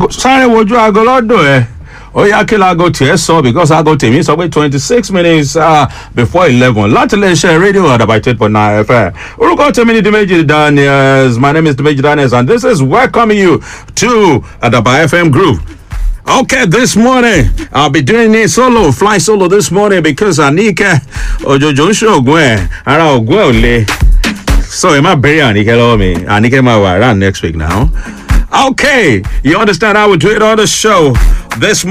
sáré wojú aago lọ́dọ̀ ẹ̀ ó yá kí laago tiẹ̀ sọ because aago tèmi sọ pé twenty six minutes uh, before eleven láti lè ṣe rédíò àdàbà eight point nine fm orúkọ tèmi ni dimeji daniels my name is dimeji daniels and this is welcoming you to àdàbà fm group. Okay, this morning I'll be doing a solo, fly solo this morning because Anike Ojojo ń ṣoògùn ẹ̀ ara ògùn ẹ̀ ò le. So ẹ má bẹ̀rẹ̀ Anike lọ́wọ́ mi, Anike máa wà around next week now. Okay, you understand how we do it on the show this morning.